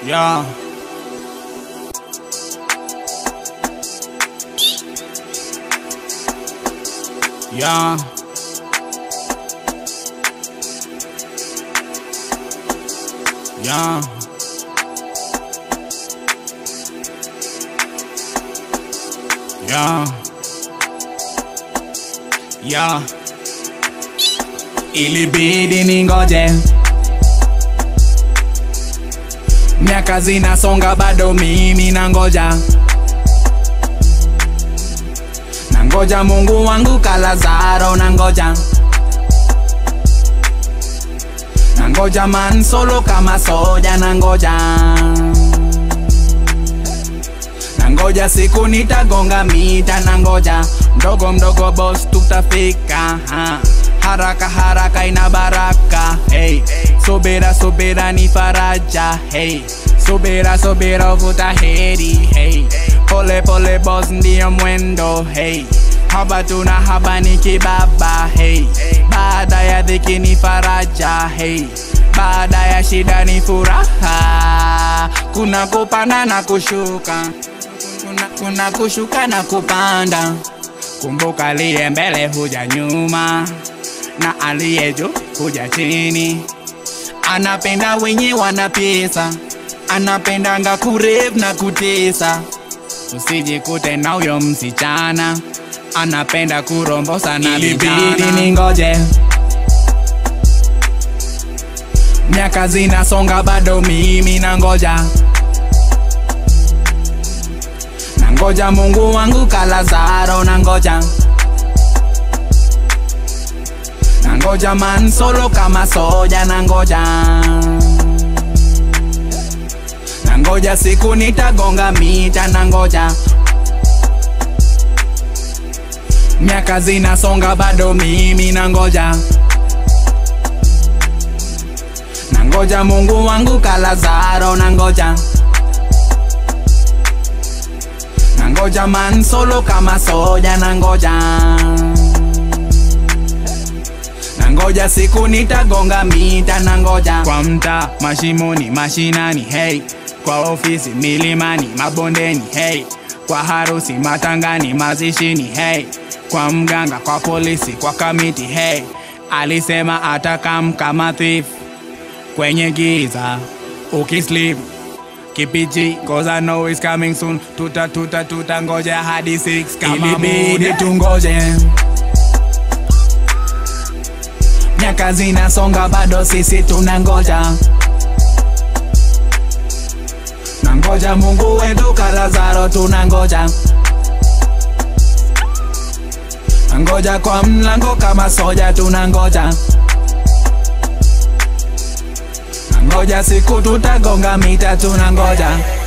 Yeah. Yeah. Yeah. Yeah. Yeah. Ilibidi ningoje miaka zinasonga, bado mimi nangoja, nangoja Mungu wangu Kalazaro, nangoja nangoja man solo kama soja, nangoja nangoja siku nitagonga mita, nangoja mdogo mdogo boss tutafika ha. Haraka haraka ina baraka hey. Subira subira ni faraja hey. Subira subira uvuta heri hey. Pole pole boss ndiyo mwendo hey. Haba tuna haba ni kibaba hey. Baada ya dhiki ni faraja hey. Baada ya shida ni furaha, kuna kupanda na kushuka, kuna, kuna kushuka na kupanda. Kumbuka aliye mbele huja nyuma, na aliye juu huja chini. Anapenda wenye wanapesa, anapendanga kurev na kutesa. Usijikute na huyo msichana anapenda kurombosa na ilibidi ningoje miaka zinasonga, bado mimi nangoja, nangoja Mungu wangu Kalazaro, nangoja nangoja man solo kama soja, nangoja nangoja siku nitagonga mita, nangoja miaka zinasonga, bado mimi nangoja nangoja Mungu wangu Kalazaro, nangoja nangoja man solo kama soja, nangoja nangoja siku nitagonga mita, nangoja kwa mtaa, mashimoni, mashinani, hey kwa ofisi, milimani, mabondeni, hey kwa harusi, matangani, mazishini, hey kwa mganga, kwa polisi, kwa kamiti, hey alisema atakam kama thief kwenye giza ukisleep kipiji cause I know it's coming soon tuta tuta tuta ngoja hadi 6 kama ilibidi tungoje miaka zinasonga bado sisi tunangoja nangoja Mungu wetu Kalazaro tunangoja nangoja kwa mlango kama soja tunangoja ngoja siku tutagonga mita tunangoja